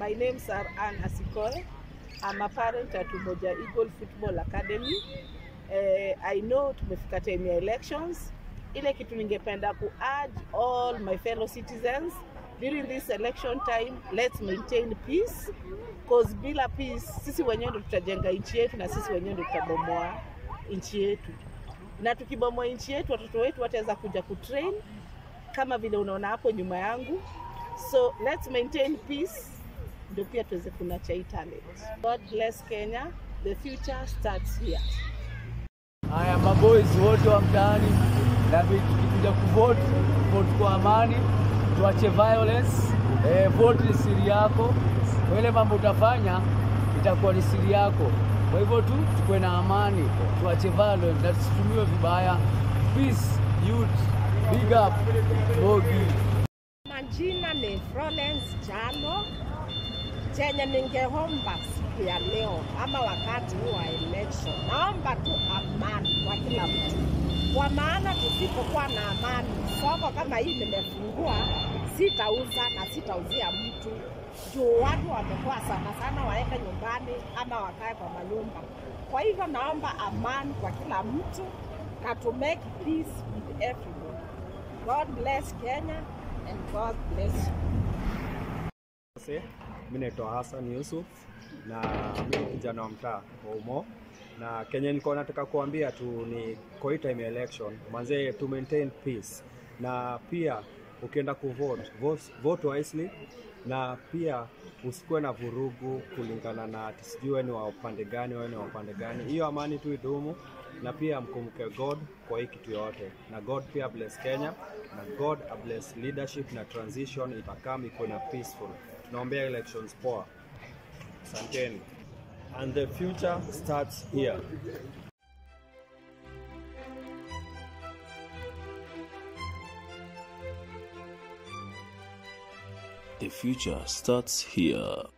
My name's are Anne Asikoe. I'm a parent at Umoja Eagle Football Academy. Eh, I know tumefika time ya elections. Ile kitu ningependa ku urge all my fellow citizens during this election time, let's maintain peace cause bila peace sisi wenyewe ndo tutajenga nchi yetu na sisi wenyewe ndo tutabomoa nchi yetu, na tukibomoa nchi yetu watoto wetu wataweza kuja kutrain kama vile unaona hapo nyuma yangu. So let's maintain peace ndio pia tuweze kunacha hii talent. God bless Kenya. The future starts here. Haya, maboys wote wa mtaani, na tukikuja kuvote, vote kwa amani, tuache violence. Eh, vote ni siri yako, kwa ile mambo utafanya itakuwa ni siri yako. Kwa hivyo tu tukuwe na amani, tuache violence na tusitumiwe vibaya. Peace, youth, big up, Bogi. Majina ni Florence Jalo. Chenye ningeomba siku ya leo ama wakati huu wa election, naomba tu amani kwa kila mtu, kwa maana tusipokuwa na amani, soko kama hii nimefungua, sitauza na sitauzia mtu juu watu wamekuwa sana sana waende nyumbani ama wakae kwa manyumba. Kwa hivyo naomba amani kwa kila mtu na to make peace with everyone. God bless Kenya and God bless you. Se, mi naitwa Hassan Yusuf na mi ni kijana wa mtaa wa Umo, na Kenya niko nataka kuambia tu ni kwa hii time ya election manze, to maintain peace, na pia ukienda kuvote vote, vote wisely, na pia usikuwe na vurugu kulingana na ati sijui wewe ni wa upande gani, wewe ni wa upande gani. Hiyo amani tu idumu, na pia mkumbuke God kwa hii kitu yote, na God pia bless Kenya, na God bless leadership na transition itakam ikuwe na peaceful. Tunaombea elections poa. Asanteni. And the future starts here. The future starts here.